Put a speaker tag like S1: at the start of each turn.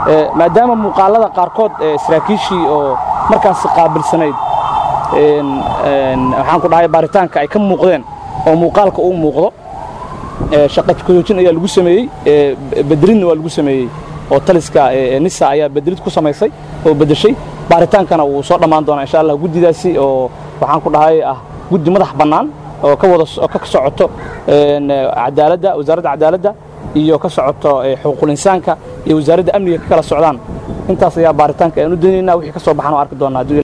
S1: maadaama muuqaalada qaarkood saraakiishii oo markaas qaabilsanayd waxaan ku dhahay baaritaanka ay ka muuqdeen oo muuqaalka uu muuqdo shaqa kojoojin ayaa lagu sameeyey bedrinna waa lagu sameeyey oo taliska nisa ayaa bedrid ku samaysay oo beddeshay baaritaankana wuu soo dhammaan doonaa insha allah guddidaasi oo waxaan ku dhahay ah guddi madax bannaan oo ka wada ka socoto cadaaladda wasaaradda cadaaladda iyo ka socoto xuquuqul insaanka iyo wasaaradda amniga ka kala socdaan intaas ayaa baaritaanka aan u daynaynaa wixii ka soo baxan oo arki doonaa